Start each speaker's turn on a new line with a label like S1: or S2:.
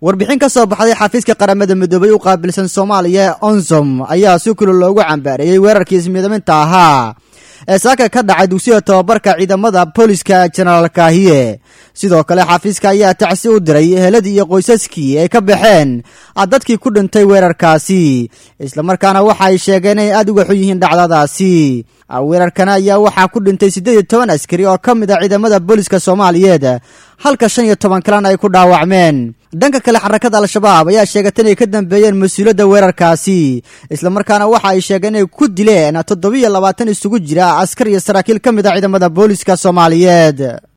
S1: warbixin ka soo baxday xafiiska qaramada midoobay u qaabilsan soomaaliya ee onsom ayaa si kula loogu cambaareeyey weerarkii ismidaminta ahaa ee saaka ka dhacay dugsiga tobabarka ciidamada booliska jenaraal kaahiye sidoo kale xafiiska ayaa tacsi u diray eheladii iyo qoysaskii ay ka baxeen dadkii ku dhintay weerarkaasi islamarkaana waxa ay sheegeen inay aada uga xun yihiin dhacdadaasi weerarkana ayaa waxaa ku dhintay siddeed iyo toban askari oo ka mid a ciidamada booliska soomaaliyeed halka shan iyo toban kalena ay ku dhaawacmeen dhanka kale xarakada al-shabaab ayaa sheegatay inay ka dambeeyeen mas-uuliyadda weerarkaasi islamarkaana waxa ay sheegeen inay ku dileen toddobiiyo labaatan isugu jira askar iyo saraakiil ka mid a ciidamada booliska soomaaliyeed